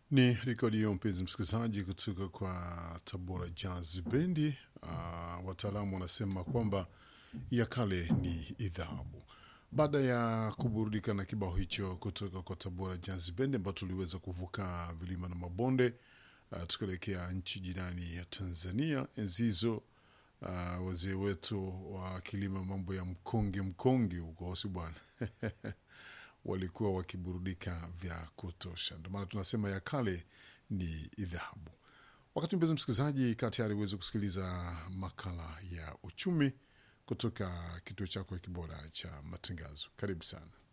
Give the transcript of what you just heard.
Ni rekodi hiyo mpenzi msikilizaji, kutoka kwa Tabora Jazz Bendi. Uh, wataalamu wanasema kwamba ya kale ni idhabu. Baada ya kuburudika na kibao hicho kutoka kwa Tabora Jazz Bendi, ambao tuliweza kuvuka vilima na mabonde uh, tukaelekea nchi jirani ya Tanzania. Enzi hizo uh, wazee wetu wa kilima mambo ya mkonge mkonge huko, si bwana walikuwa wakiburudika vya kutosha. Ndio maana tunasema ya kale ni dhahabu. Wakati mpenzi msikilizaji, kaa tayari uweze kusikiliza makala ya uchumi kutoka kituo chako kibora cha matangazo. Karibu sana.